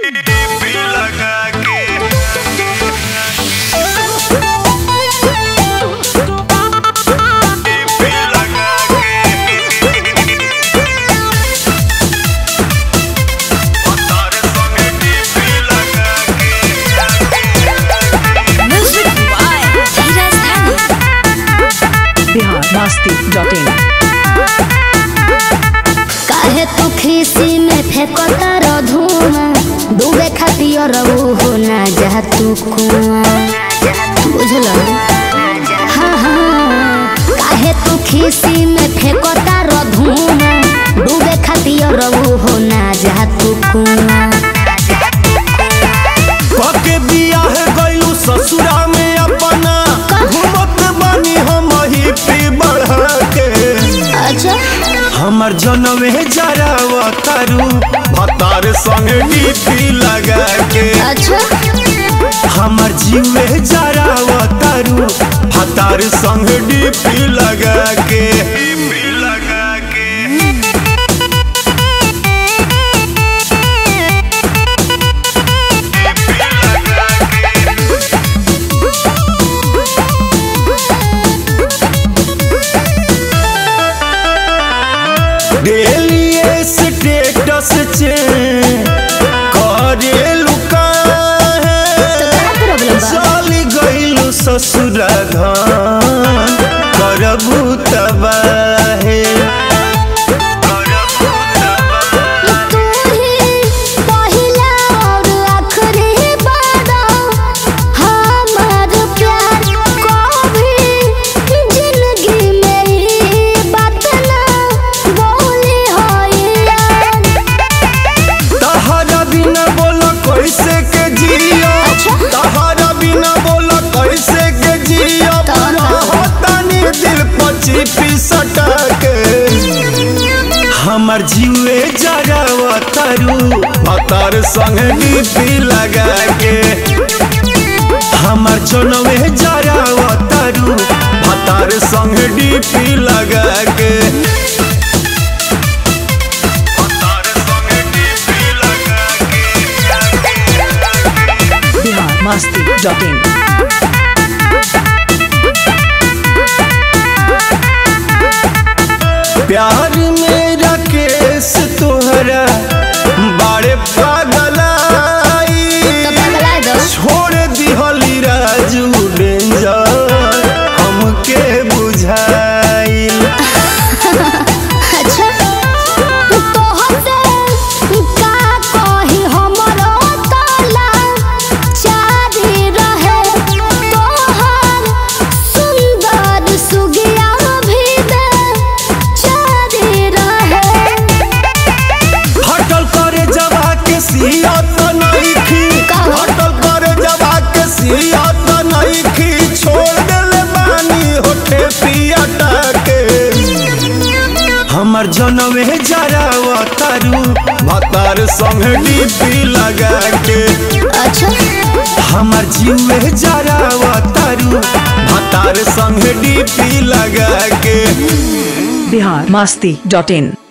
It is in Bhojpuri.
डीपी लगा के डीपी लगा के तारे संगे डीपी लगा के Music by Dheeraj Dhani. Bihar Masti dot in काहे तू खीसी में फेंकता र धुआं डूबे खातिर हो ना जा तू कुआं बुझल हाँ हाँ काहे तू खीसी में फेंकता र धुआं डूबे खातिर हो ना जा तू कुआं पके बियाह गइलू ससुरा में अपना घूमत बानी हम ही पी बढ़ा के अच्छा हमर जनवे जरावा तारू भतार संग डीपी लगा के अच्छा हमर जीवे जरावा तारू भतार संग डीपी लगा के डीपी लगा के डेली स्टेटस चे करे लुका तो है क्या प्रॉब्लम बा चल गइलू ससुर घान करबू तबाहे करबू तबाहे तू ही पहिला और आखिरी बारा हमार प्यार कभी जिंदगी में ही बात ना बोली होइया तहरा बिना बोला कैसे के जियो अच्छा। तहरा बिना बोला कैसे के जियो तहरा। होतानी दिल पची पिसटा के हमर जीवे जरावा तारू भतार संग डीपी लगा के हमर जनवे जरावा तारू भतार संग डीपी लगा के भतार संग डीपी लगा के बिहार मस्ती डॉट इन प्यार मेरा केस तोहरा बड़े पागलाई तो पगला दो छोड़ दिहली राजू डेंजर हमके बुझाइल अच्छा तो हसे का कही हमरो ताला चारी रहे तोहर सुंदर सुगिया भी दे चारी रहे हटल करे जबा के सियत नइखी का? हटल करे जबा के सियत नइखी छोड़ देले बानी होठे पियटा के हमर जनवे जरावा तारू भतार संग डीपी लगा के अच्छा हमर जीवे जरावा तारू भतार संग डीपी लगा के बिहार मस्ती डॉट इन